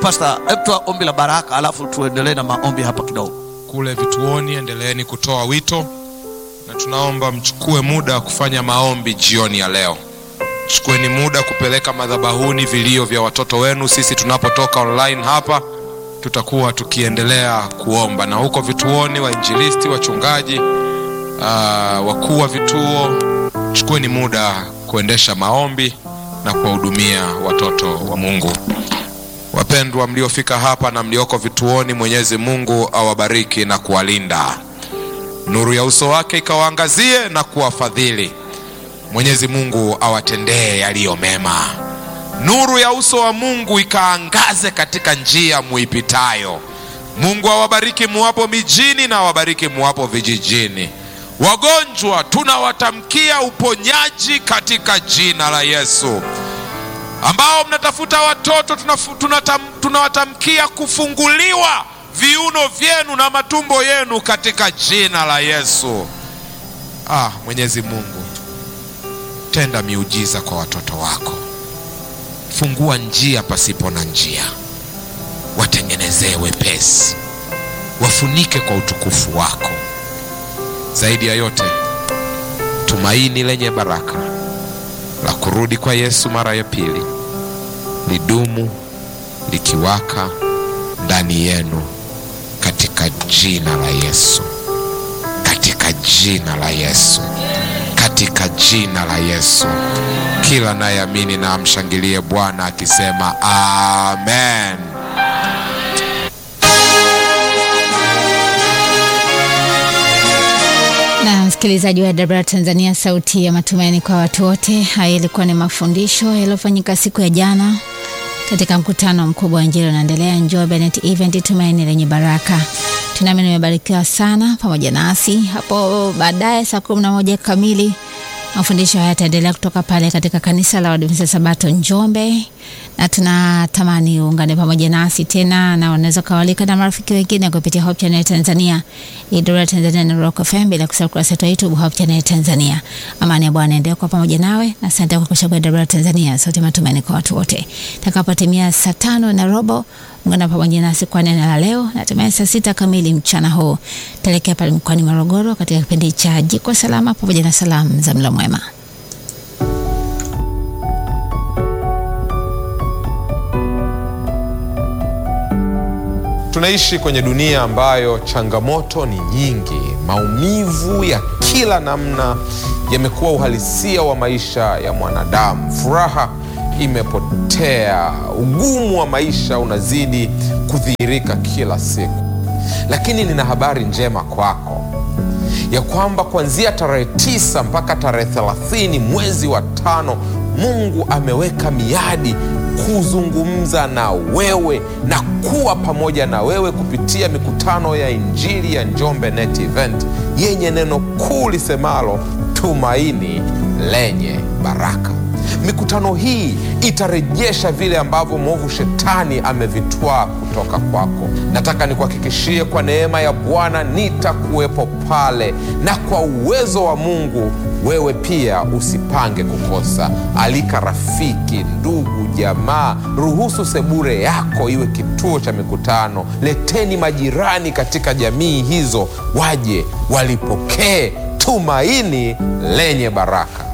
pasta, hebu toa ombi la baraka, alafu tuendelee na maombi hapa kidogo. kule vituoni, endeleeni kutoa wito, na tunaomba mchukue muda wa kufanya maombi jioni ya leo. Chukueni muda kupeleka madhabahuni vilio vya watoto wenu. Sisi tunapotoka online hapa, tutakuwa tukiendelea kuomba, na huko vituoni, wainjilisti, wachungaji, ah, wakuu wa vituo, chukueni muda kuendesha maombi na kuwahudumia watoto wa Mungu. Wapendwa mliofika hapa na mlioko vituoni, Mwenyezi Mungu awabariki na kuwalinda, nuru ya uso wake ikawaangazie na kuwafadhili. Mwenyezi Mungu awatendee yaliyo mema, nuru ya uso wa Mungu ikaangaze katika njia muipitayo. Mungu awabariki muwapo mijini na awabariki muwapo vijijini. Wagonjwa tunawatamkia uponyaji katika jina la Yesu ambao mnatafuta watoto tunafu- tunatam- tunawatamkia kufunguliwa viuno vyenu na matumbo yenu katika jina la Yesu. Ah, Mwenyezi Mungu, tenda miujiza kwa watoto wako, fungua njia pasipo na njia, watengenezee wepesi, wafunike kwa utukufu wako. Zaidi ya yote, tumaini lenye baraka la kurudi kwa Yesu mara ya pili lidumu likiwaka ndani yenu katika jina la Yesu, katika jina la Yesu, katika jina la Yesu. Kila nayeamini na amshangilie Bwana akisema amen. na msikilizaji wa dabra Tanzania, sauti ya matumaini kwa watu wote. Haya ilikuwa ni mafundisho yaliyofanyika siku ya jana katika mkutano mkubwa wa Injili unaendelea Njombe Net Event, tumaini lenye baraka. Tunaamini umebarikiwa sana pamoja nasi. Hapo baadaye saa kumi na moja kamili mafundisho haya yataendelea kutoka pale katika kanisa la Waadventista Sabato Njombe, na tunatamani uungane pamoja nasi tena, na unaweza kawalika na marafiki wengine kupitia Hope Channel Tanzania, Idora Tanzania na Rock FM, bila kusahau kurasa yetu ya YouTube Hope Channel Tanzania. Amani ya Bwana endelee kwa pamoja nawe, na asante kwa kuchagua Idora Tanzania, sauti ya matumaini kwa watu wote. Takapotimia saa tano na robo ungana pamoja nasi kwa neno la leo. Natumai saa sita kamili mchana huu taelekea pale mkoani Morogoro katika kipindi cha Jiko Salama pamoja na salamu za mlo mwema. Tunaishi kwenye dunia ambayo changamoto ni nyingi. Maumivu ya kila namna yamekuwa uhalisia wa maisha ya mwanadamu. Furaha imepotea, ugumu wa maisha unazidi kudhihirika kila siku. Lakini nina habari njema kwako ya kwamba kuanzia tarehe tisa mpaka tarehe thelathini mwezi wa tano Mungu ameweka miadi kuzungumza na wewe na kuwa pamoja na wewe kupitia mikutano ya Injili ya Njombe Net Event yenye neno kuu lisemalo tumaini lenye baraka. Mikutano hii itarejesha vile ambavyo mwovu shetani amevitwaa kutoka kwako. Nataka nikuhakikishie kwa neema ya Bwana nitakuwepo pale, na kwa uwezo wa Mungu wewe pia usipange kukosa. Alika rafiki, ndugu, jamaa, ruhusu sebure yako iwe kituo cha mikutano. Leteni majirani katika jamii hizo, waje walipokee tumaini lenye baraka.